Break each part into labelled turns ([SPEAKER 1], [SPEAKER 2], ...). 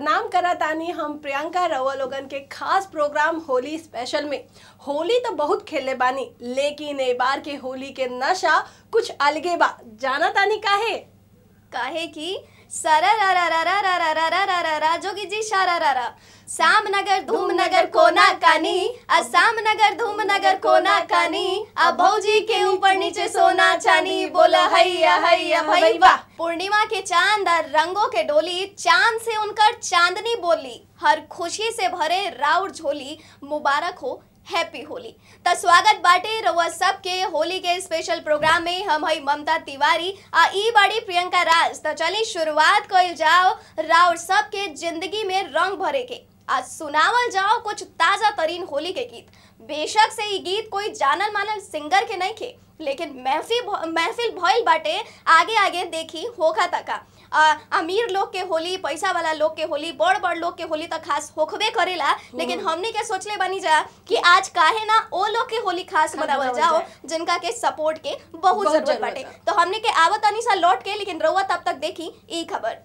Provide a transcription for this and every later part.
[SPEAKER 1] प्रणाम करा तानी हम प्रियंका रवा लोगन के खास प्रोग्राम होली स्पेशल में होली तो बहुत खेले बानी लेकिन ए बार के होली के नशा कुछ अलगे बा जाना तानी काहे
[SPEAKER 2] काहे कि सरा रा रा रा रा रा रा रा रा रा रा रा जोगी जी शारा रा रा शाम नगर धूम नगर कोना कानी आ शाम नगर धूम नगर कोना कानी आ भौजी के ऊपर नीचे सोना चानी बोला हैया हैया भई वाह पूर्णिमा के चांद और रंगों के डोली चांद से उनकर चांदनी बोली हर खुशी से भरे राउर झोली मुबारक हो हैप्पी होली त स्वागत बाटे रउआ सबके होली के स्पेशल प्रोग्राम में हम हई ममता तिवारी आ ई बाड़ी प्रियंका राज त चली शुरुआत कइल जाओ राउर सबके जिंदगी में रंग भरे के आज सुनावल जाओ कुछ ताजा तरीन होली के गीत बेशक से ई गीत कोई जानल मानल सिंगर के नहीं खे लेकिन महफिल महफिल भइल बाटे आगे आगे देखी होखा तका आ, अमीर लोग के होली पैसा वाला लोग के होली बड़ बड़ लोग के होली त खास होखबे करेला लेकिन हमने के सोचले बनी जा कि आज काहे ना ओ लोग के होली खास मनावल
[SPEAKER 1] मनावल
[SPEAKER 2] जाओ
[SPEAKER 1] जाए।
[SPEAKER 2] जिनका के सपोर्ट के बहुत
[SPEAKER 1] बहुत
[SPEAKER 2] जरूरत
[SPEAKER 1] जरूरत
[SPEAKER 2] बाटे
[SPEAKER 1] बा।
[SPEAKER 2] तो हमने के आवत अनी सा लौट के लेकिन रउआ तब तक देखी ई खबर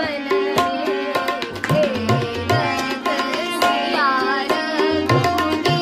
[SPEAKER 3] कनक भवन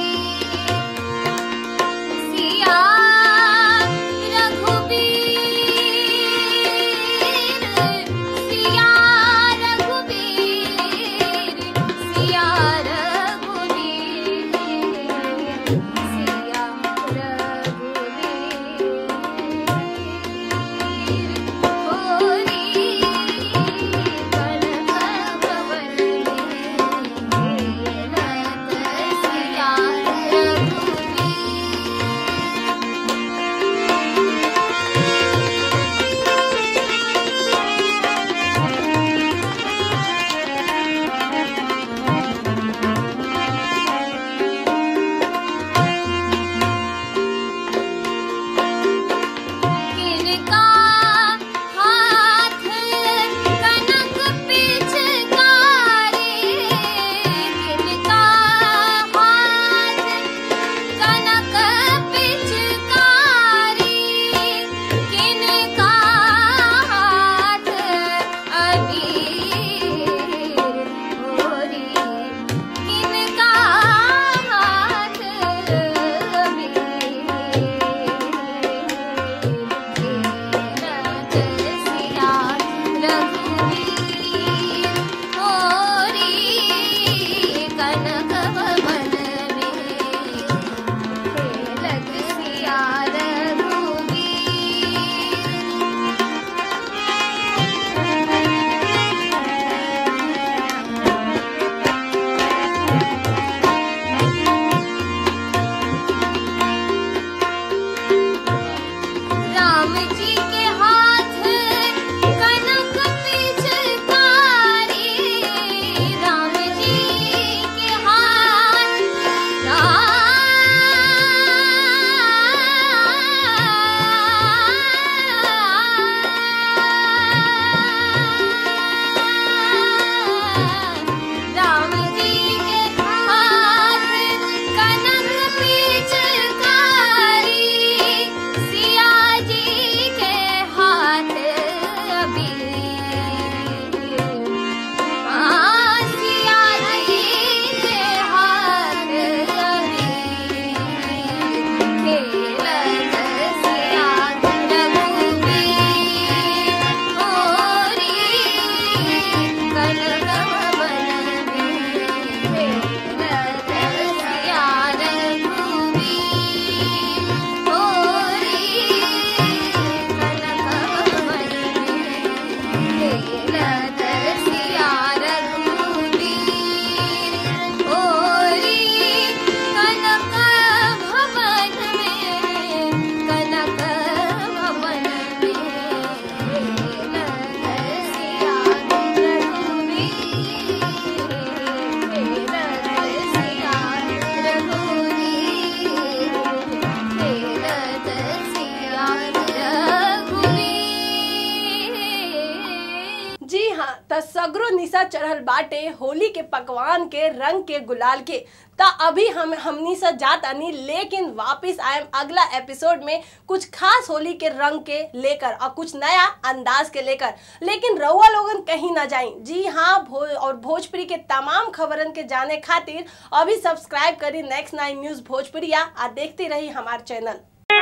[SPEAKER 1] निशा चढ़ल बाटे होली के पकवान के रंग के गुलाल के ता अभी हम हमनी से जात आनी लेकिन वापस आए अगला एपिसोड में कुछ खास होली के रंग के लेकर और कुछ नया अंदाज के लेकर लेकिन रउआ लोगन कहीं ना जाई जी हाँ भो और भोजपुरी के तमाम खबरन के जाने खातिर अभी सब्सक्राइब करी नेक्स्ट नाइन न्यूज भोजपुरिया आ देखते रही हमार चैनल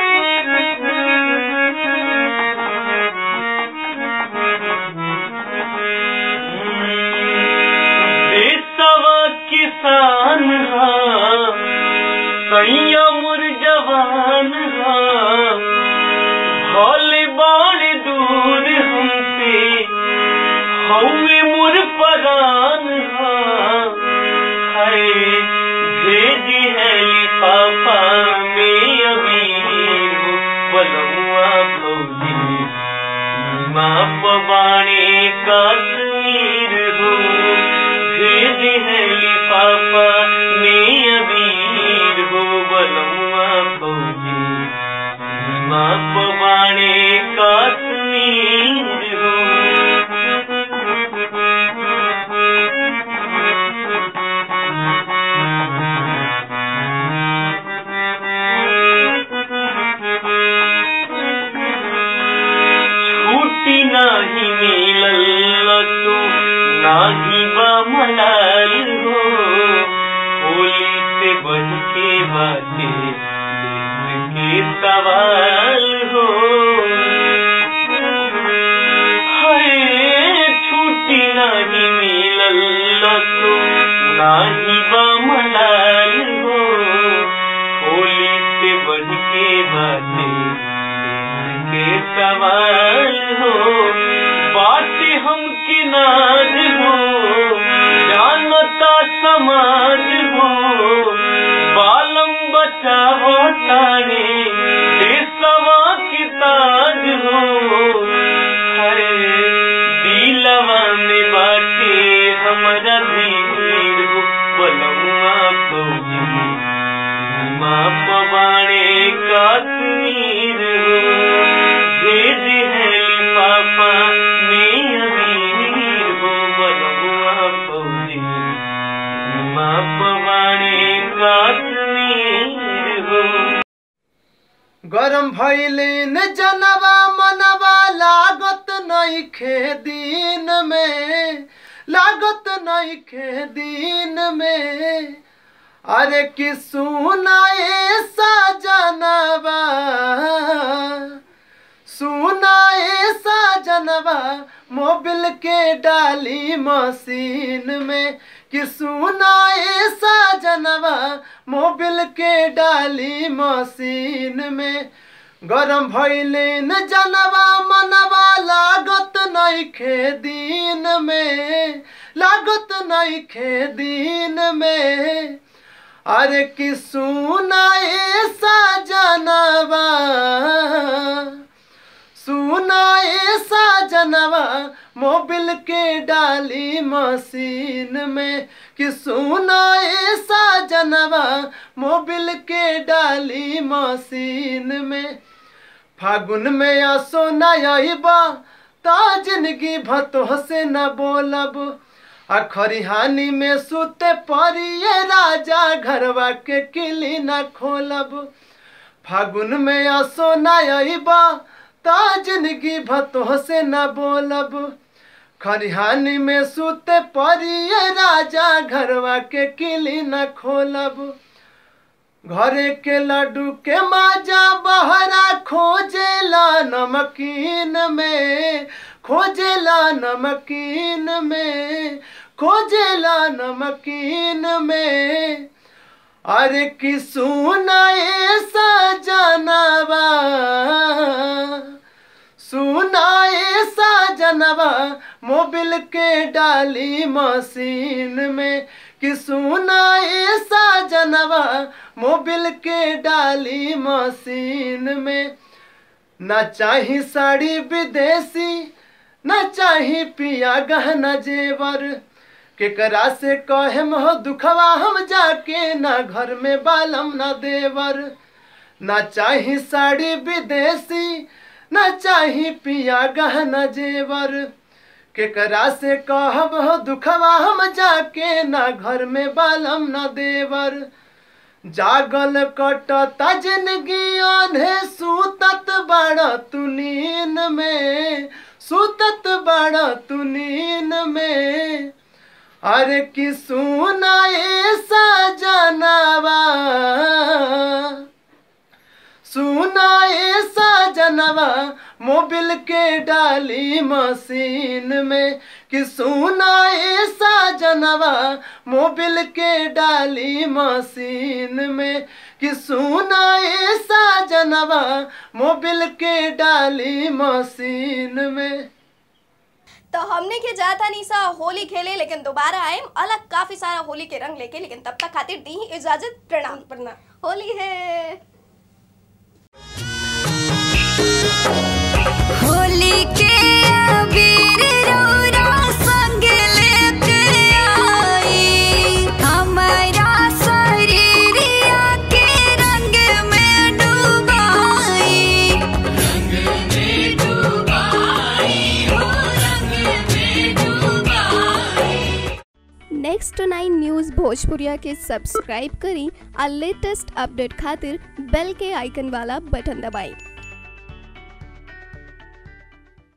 [SPEAKER 3] देशवा किसान हा सैया मुर जवान हा भले बाड़ दूर हमसे हमें मुर परान हा है भेजी है लिफाफा में अभी बलुआ फौजी माँ पवाने कश्मीर हो भेज है लिफाफा में अबीर हो बलुआ फौजी माँ पवाने कश्मीर हो छुट्टी नाही मिलल तो नाही बा मलाल हो होली से बढ़ के बाटे देश के सवाल हो हाय छुट्टी नाही मिलल तो नाही बा मलाल हो होली से बढ़ के बाटे के सवाल हो बात हम की नाज हो जानता समाज हो बालम बचा हो तारे देशवा की ताज हो हरे दिलवा में बाटे हमारा धीर हो बलुआ फौजी माँ पवाने कश्मीर हो भेज है लिफाफा में अबीर हो बलुआ फौजी माँ पवाने कश्मीर हो
[SPEAKER 4] गरम भैलिन जनवा मनवा लागत नइखे दिन में लागत नइखे दिन में अरे कि सुनाए सजनवा सुनाए सजनवा मोबिल के डाली मशीन में कि सुनाए सजनवा मोबिल के डाली मशीन में गरम भैलिन जनवा मनवा लागत नइखे दिन में लागत नइखे दिन में अरे कि सुनाए सजनवा सुनाए सजनवा मोबिल के डाली मशीन में कि सुनाए सजनवा मोबिल के डाली मशीन में फागुन में आसो नयबा ता जिंदगी भतो से न बोलब आ खरिहानी में सुते परिए राजा घरवा के किली न खोलब फागुन में आसो नयबा ता जिंदगी भतो से न बोलब खरिहानी में सुते परिए राजा घरवा के किली न खोलब घरे के लड्डू के माजा बहरा खोजेला नमकीन में खोजेला नमकीन में खोजेला नमकीन में अरे कि सुनाए सजनवा सुनाए सजनवा मोबिल के डाली मशीन में कि सुनाए सजनवा मोबिल के डाली मशीन में न चाही साड़ी विदेशी न चाही पिया गहना जेवर केकरा से कहेम हो दुखवा हम जाके ना घर में बालम ना देवर ना चाही साड़ी विदेशी ना चाही पिया गहना जेवर केकरा से कहब हो दुखवा हम जाके ना घर में बालम ना देवर जागल कटता जिंदगी आधे सूतत बड़ा तू नींद में सूतत बड़ा तू नींद में अरे कि सुनाए सजनवा सुनाए सजनवा मोबिल के डाली मशीन में कि सुनाए सजनवा मोबिल के डाली मशीन में कि सुनाए सजनवा मोबिल के डाली मशीन में
[SPEAKER 2] तो हमने के जाता नहीं सा होली खेले लेकिन दोबारा आए अलग काफी सारा होली के रंग लेके लेकिन तब तक खातिर दी ही इजाजत प्रणाम
[SPEAKER 1] प्रणाम
[SPEAKER 2] होली है
[SPEAKER 5] होली के अबीर रौरा संग लेके आई हमारा शरीरिया के रंग में डुबाई
[SPEAKER 2] नेक्स्ट नाइन न्यूज़ भोजपुरिया के सब्सक्राइब करी और लेटेस्ट अपडेट खातिर बेल के आइकन वाला बटन दबाएं